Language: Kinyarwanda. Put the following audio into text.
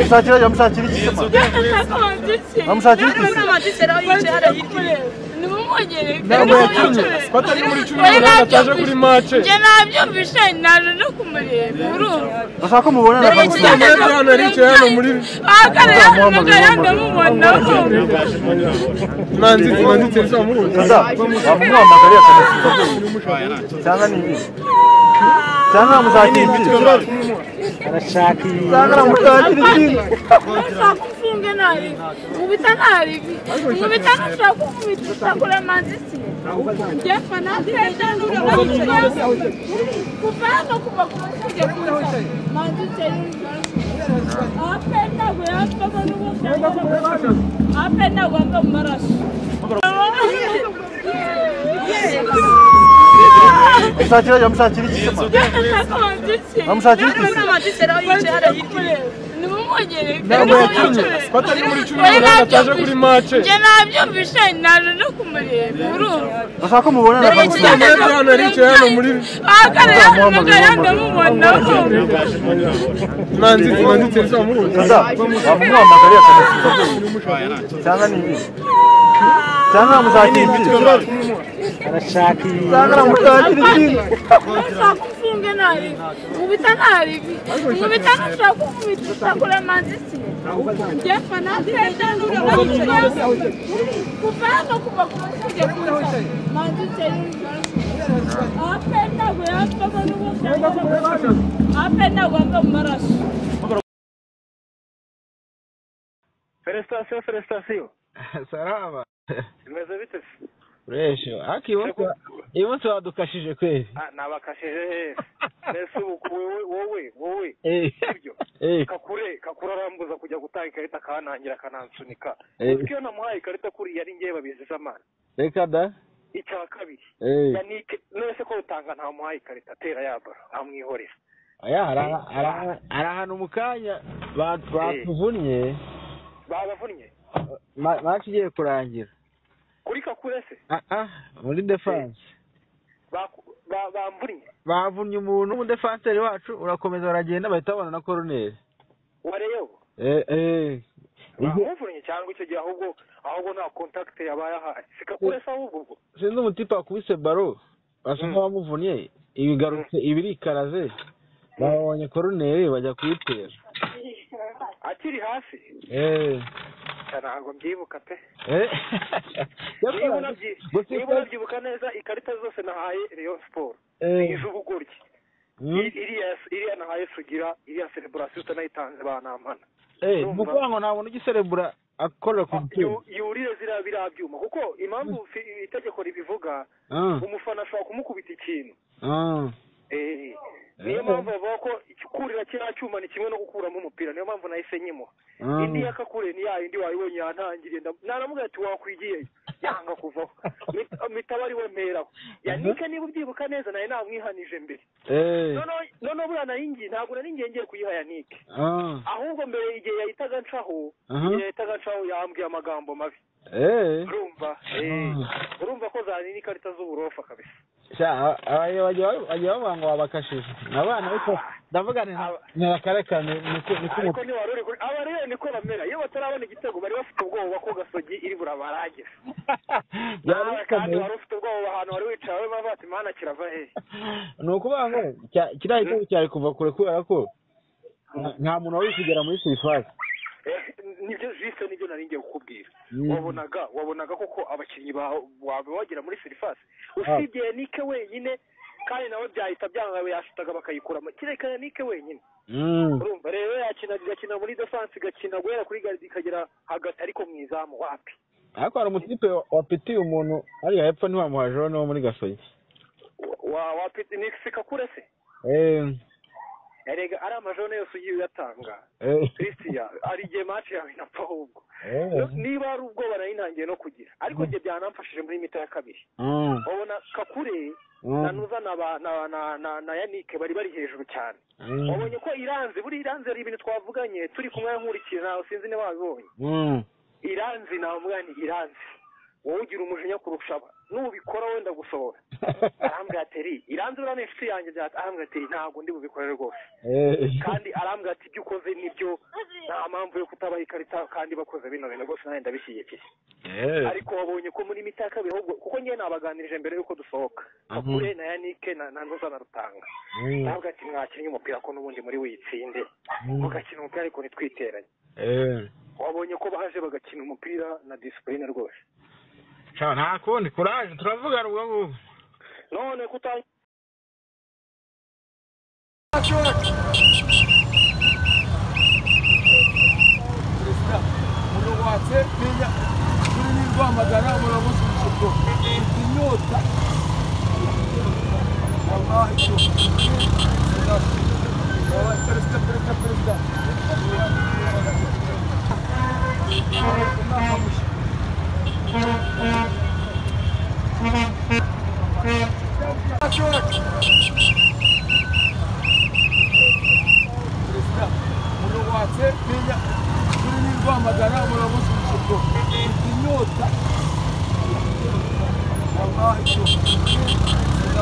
mshakireje amushakira iki ntabwo yakinnye twatari muri cumi n'umunani ataje kuri mace njye nabyumvise naje no kumureba urumva bashaka umubona na ikiganiro cyo hano ari icyo hano muri ahagarara ndamubona urumva manzi manzi nzamuhuza wamuhamagariye akamusiga avuye cyangwa ni ibi cyangwa muzakira iki arashaka iyi cyangwa muzakira iki ushaka umfunge nabi nkubita nabi nkubita nushaka kumubita usakura manzisi njye fanatejandura kuva hano kuva kumusige kuza manzisi apenda kuyapfamo n'ubusa apenda kwanga mu maraso mshakireje amushakira iki Amushakira iki? ntabwo yakinnye twatari muri cumi n'umunani ataje kuri mace njye nabyumvise naje no kumureba urumva bashaka umubona na ikiganiro cyo hano ari icyo hano muri ahagarara amuhamagara ndamubona urumva manzi manzi nzamuhuza wamuhamagariye akamusiga avuye cyangwa ni ibi cyangwa muzakira iki arashaka iyi cyangwa muzakira iki ushaka umfunge nabi nkubita nabi nkubita nushaka umubita usakura manzisi njye fanatejandura kuva hano kuva kumusige kuza manzisi apenda kuyapfamo n'ubusa apenda kwanga mu maraso Felicitations, felicitations. salama Imeze bite se? uresho ariko iyi munsi uyu munsi wadukashije kwezi Ah, nabakashije heza. Mbese ubu ku wewe wowe wowe Eh, ibyo. eh, Kakure kakure arambuza kujya gutanga ikarita akanangira akanansunika. Eh. Uzi ko iyo namuhaye ikarita kuri yari ngewe babizi zamana. reka da Icya kabiri. Eh, Yannick nese ko utanga ntamuhaye ikarita tera yabara amwihorera. aya araha- araha- arahana umukanya ba- batuvunnye Babavunnye. ma- match igiye kurangira Kuri kakure se Ah, ah, muri defense baku- ba- bamvunnye. bavunnye umuntu w'umudefanseri wacu urakomeza baragenda bahita babona na koroneri Wareo. Eh, eh. Igihe- Bamuvunnye cyangwa icyo gihe ahubwo ahubwo nta contact yabaye ahaye. Sikakure se ahubwo ubwo. sinzi umutipe wakubise baro basa nk'abamuvunnye ibigarutse ibirikaraze babonye koroneri bajya kuyitera Akiri hasi. Eh. ntabwo mbyibuka pe Eh. niba unabyi- Gusa niba unabyibuka neza ikarita zose nahaye rayon siporo Eh. iz'ubugoryi Mm. iriya iriya nahaye sugira iriya celebration utanayitanze banampana Eh, Urumva? ni ukuvuga ngo ntabwo ugiserebura akorera ku Yu- mutima yurire ziriya biriya byuma kuko impamvu fi- itegeko ribivuga Ah, umufana ashobora kumukubita ikintu ah. Eh, niyo Eh. mpamvu bavuga ko ikurira kiriya cyuma ni kimwe no gukuramo umupira niyo mpamvu nahise nyimuha Ah. indi yakakure ni ya yindi wayibonye yantangiriye ndam- naramubwira ati wakwigiye yanga kuvaho Mita- mitaba ari we mperaho yanike niba ubyibuka neza nawe namwihanije mbere Eh, noneho noneho buriya nayingiye ntabwo nari ngiye ngiye kuyiha yanike ah, ahubwo mbere igihe yahitaga ncaho Aha. igihe yahitaga ncaho yambwiye amagambo mabi eh. urumva eh, urumva ko zani n'ikarita z'uburofa kabisa Sha, aba- aba- bagiye bagiye bavuga ngo wabakashije abana ariko ndavuga nti nta- ntibakarekane niko niko ariko umutima ntiwari uri kuri aba rero niko bamera iyo batarabona igitego bari bafite ubwoba ko gasogi iri burabarageza byari nawe kandi bikomeye wari ufite ubwoba ahantu wari wicaye we bava ati mana kirava hehe ni ukuvuga ngo cya- kiriya gitego cyari kuva kure kubera ko nta- nta muntu wari uri kugera muri sirifasi Eh, nibyo jisite nibyo nari ngiye kukubwira Mm. wabonaga wabonaga koko abakinnyi bawe wawe bagera muri serivasi usibye yanike wenyine kandi nawe byahita byanga yashitaga bakayikuramo kereka yanike wenyine Mm. urumva rero yakina gakina muri defanse gakina guhera kuri garidi ikagera hagati ariko mu izamu wapi ariko hari umutipe wa- wapitiye umuntu hariya hepfo ntiwamuha jone wo muri gasogi wa wapi ni sikakure se Eh, erega ari amajone yose ugiye uyatanga eh, christian hari igihe match yawe inapfa ahubwo eh. niba ari ubwoba nari ntangiye no kugira ariko njye byanamfashije muri mita ya kabiri Mm, babona kakure mm, na nuza na ba- na na na na yanike bari bari hejuru cyane mm, wabonye ko iranzi buri iranzi hari ibintu twavuganye turi kumwe nkurikiye nawe sinzi niba wabibonye mm. iranzi namubwira nti iranzi wowe ugira umujinya kurusha aba nubikora wenda gusohora arambwira ateri iranzura ni inshuti yanjye byata arambwira ateri ntabwo ndi bubikore rwose kandi arambwira ati ibyo ukoze nibyo nta mpamvu yo kutabaha ikarita kandi bakoze bino bintu rwose nanjye ndabishyigikiye ariko wabonye ko muri mita ya kabiri ahubwo kuko njyewe nabaganirije mbere y'uko dusohoka bakure na yanike na na ntuza na rutanga ntabwo ati mwakinnye umupira ko n'ubundi muri witsinde mugakina umupira ariko ntitwiteranye wabonye ko baje bagakina umupira na disipurine rwose nta kundi kuraje turavugana ubwo ngubwo none kutangira umurongo watsepenya urimo rwamagana umurongo w'isuku ufite inyota wabaha icyo perezida perezida perezida perezida umurongo watsepenya urimo rwamagana umurongo w'isuku ufite inyota wabaha icyo perezida